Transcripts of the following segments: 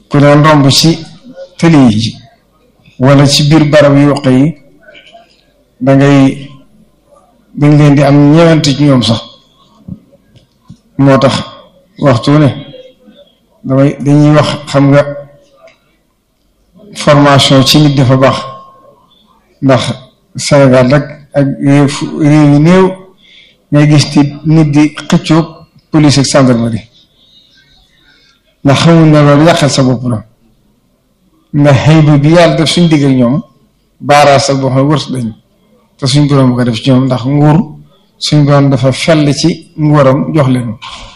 ku leen romb ci tëli yi wala ci biir barab yu yoq yi dangay dañ leen di am ñeewante ci ñoom sax moo tax waxtu ne damay dañuy wax xam nga formation ci nit dafa baax ndax Sénégal rek ak réew réew yu néew ngay gis ci nit di xëccoog police ak gendarmerie ndax xamuñ ne loolu yàqal sa bopp la ndax xëy bi yàlla def suñ digg ak ñoom baaraas sa boo xam ne wërs dañ te suñ borom ko def ci ñoom ndax nguur suñ borom dafa fell ci nguuram jox leen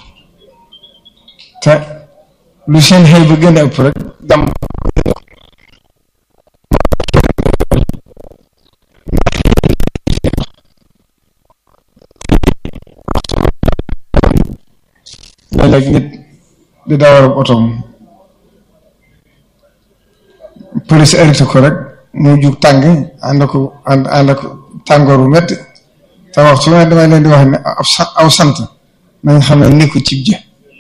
te lu seen xëy ba gën a ëpp rek jàmm léeg-léeg nit di dawal ak otoom police arrêté ko rek mu jug tàng ànd ko ànd ànd ak tàngoor bu métti te waxtu ne damay leen di wax ne aw sant nañ xam ne nekku cib jë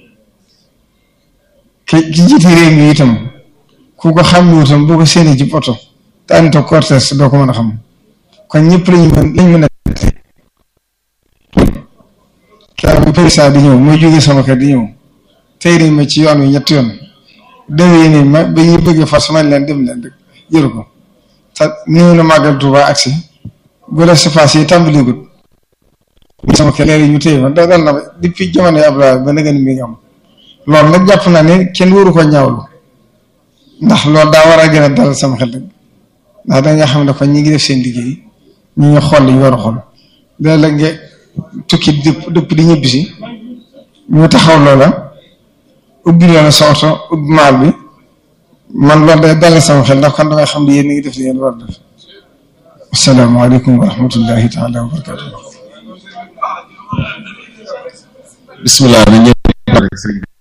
ki ki jiite réew mi itam ku ko xam ne itam boo ko séenee ci oto te ànd ak cortège doo ko mën a xam kon ñëpp lañu mën lañ mën a kaa bi président di ñëw mooy jógee sama kër di ñëw tey nañ ma ci yoon wi ñetti yoon déwéy nañ ma ba ñuy bëgg fas man leen dem leen rek jël ko te néew na màggal Tuuba agsi bu la surface yi tàmbaligut sama kër léegi ñu téye ma da dal na depuis jamono yi Abdoulaye ba nga ni mi ngi am loolu nag jàpp naa ne kenn waru ko ñaawlu ndax loolu daa war a gën a dalal sama xel rek ndax da nga xam ne kon ñi ngi def seen liggéey ñi ngi xool li ñu war a xool léeg-léeg nga tukki dëpp dëpp di ñibbi si ñu taxaw loola ubbi loola sa oto ubbi maal bi man loolu day dalal sama xel ndax kon damay xam ne yéen a ngi def li ngeen war a def asalaamaaleykum wa rahmatullahi taala wa barakatu bismillah na ñëpp